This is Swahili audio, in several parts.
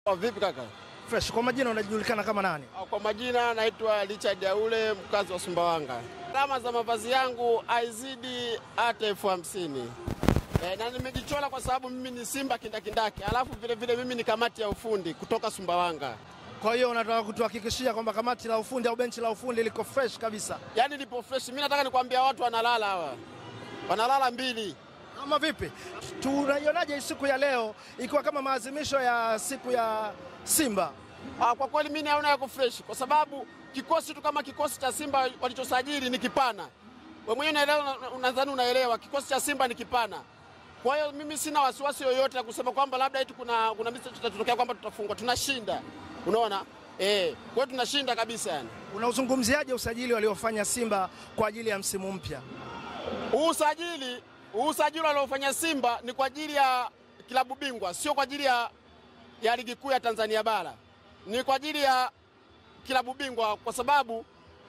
Oh, vipi kaka? Fresh, kwa majina unajulikana kama nani? Oh, Kwa majina naitwa Richard Aule, mkazi wa Sumbawanga. Gharama za mavazi yangu haizidi hata elfu hamsini. E, na nimejichola kwa sababu mimi ni Simba kindakindaki, alafu vile vile mimi ni kamati ya ufundi kutoka Sumbawanga. Kwa hiyo unataka kutuhakikishia kwamba kamati la ufundi au benchi la ufundi liko fresh kabisa, Yaani lipo fresh. Mimi nataka nikwambia watu wanalala hawa, wanalala mbili. ama vipi? Tunaionaje hii siku ya leo ikiwa kama maadhimisho ya siku ya Simba? Ah, kwa kweli mimi naona yako fresh kwa sababu kikosi tu kama kikosi cha Simba walichosajili ni kipana. Wewe mwenyewe unaelewa, unadhani unaelewa, kikosi cha Simba ni kipana. Kwa hiyo mimi sina wasiwasi yoyote ya kusema kwamba labda eti kuna kuna misi tutatokea kwamba tutafungwa. Tunashinda, unaona eh. Kwa hiyo tunashinda kabisa yani. Unauzungumziaje usajili waliofanya Simba kwa ajili ya msimu mpya? Huu usajili huu usajili waliofanya Simba ni kwa ajili ya kilabu bingwa, sio kwa ajili ya, ya ligi kuu ya Tanzania bara, ni kwa ajili ya kilabu bingwa, kwa sababu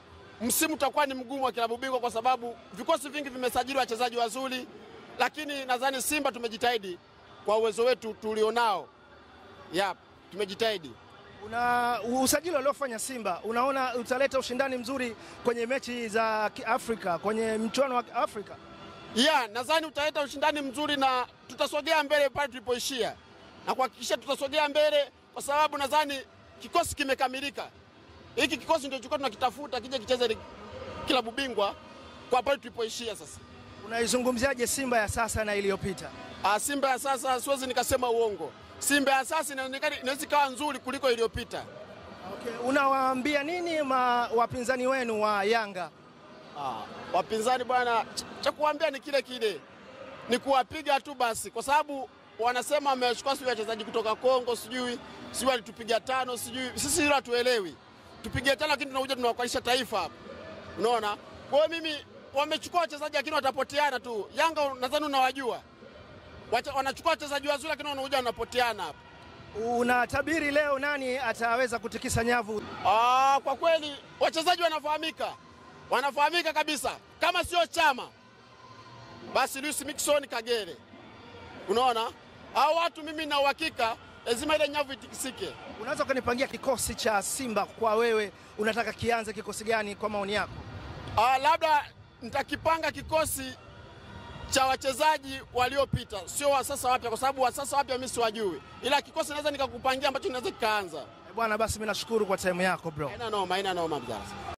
msimu utakuwa ni mgumu wa kilabu bingwa, kwa sababu vikosi vingi vimesajili wachezaji wazuri, lakini nadhani Simba tumejitahidi kwa uwezo wetu tulionao. Yap, tumejitahidi. Una usajili waliofanya Simba, unaona utaleta ushindani mzuri kwenye mechi za Kiafrika, kwenye mchuano wa Afrika? ya nadhani utaleta ushindani mzuri na tutasogea mbele pale tulipoishia, na kuhakikisha tutasogea mbele, kwa sababu nadhani kikosi kimekamilika. Hiki kikosi ndio tulikuwa tunakitafuta kije kicheze ligi- kilabu bingwa kwa pale tulipoishia. Sasa Unaizungumziaje Simba ya sasa na iliyopita? Ah, Simba ya sasa siwezi nikasema uongo. Simba ya sasa inaonekana inaweza ikawa nzuri kuliko iliyopita. Okay. Unawaambia nini ma, wapinzani wenu wa Yanga? Ah, wapinzani bwana, ch- cha kuambia ni kile kile, ni kuwapiga tu basi, kwa sababu wanasema wamechukua sijui wachezaji kutoka Kongo, sijui sijui walitupiga tano, sijui sisi hilo hatuelewi. Tupige tano, lakini tunakuja tunawakilisha taifa hapa, unaona. Kwa hiyo mimi, wamechukua wachezaji lakini watapoteana tu. Yanga nadhani unawajua, Wacha- wanachukua wachezaji wazuri, lakini wanakuja wanapoteana hapa. Unatabiri leo nani ataweza kutikisa nyavu? Ah, kwa kweli wachezaji wanafahamika, wanafahamika kabisa. Kama sio Chama basi Luis Miquissone Kagere, unaona hao watu, mimi na uhakika lazima ile nyavu itikisike. Unaweza ukanipangia kikosi cha Simba kwa wewe, unataka kianze kikosi gani kwa maoni yako? Ah, labda nitakipanga kikosi cha wachezaji waliopita, sio wa sasa wapya, kwa sababu wa sasa wapya mimi siwajui, ila kikosi naweza nikakupangia ambacho kinaweza kikaanza. Eh, Bwana, basi mimi nashukuru kwa time yako bro. Haina noma, haina noma mzazi.